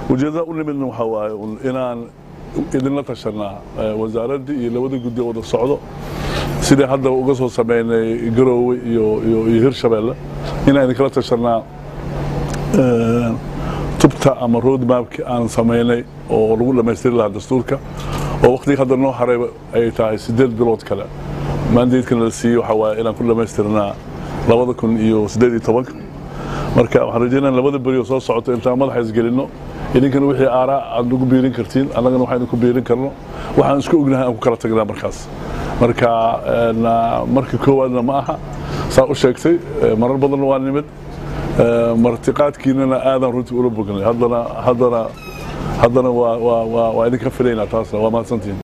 ujeeddada u nimidna waxaa waaye inaan idinla tashanaa wasaaraddii iyo labada guddi wada socdo sidii hadda uga soo sameynay garoowe iyo iyo hirshabeelle inaan idinkala tashanaa tubta ama road mapki aan samaynay oo lagu dhammaystiri lahaa dastuurka oo waqtiga hadda noo haray ay tahay siddeed bilood kale maandeedkana la siiyey waxaa waaye inaan ku dhammaystirnaa labada kun iyo siddeed iyo tobanka marka waxaan rajeynaa labada beri oo soo socoto intaan madaxa isgelinno idinkana wixii aaraa aad nagu biirin kartiin annagana waxaan idinku biirin karno waxaan isku ognahay aan ku kala tagnaa markaas marka marka koowaadna ma aha saa u sheegtay marar badanna waa nimid martiqaadkiinana aadan runtii ula bognay haddana haddana haddana waa waa waa idinka filaynaa taasna waa mahadsantihin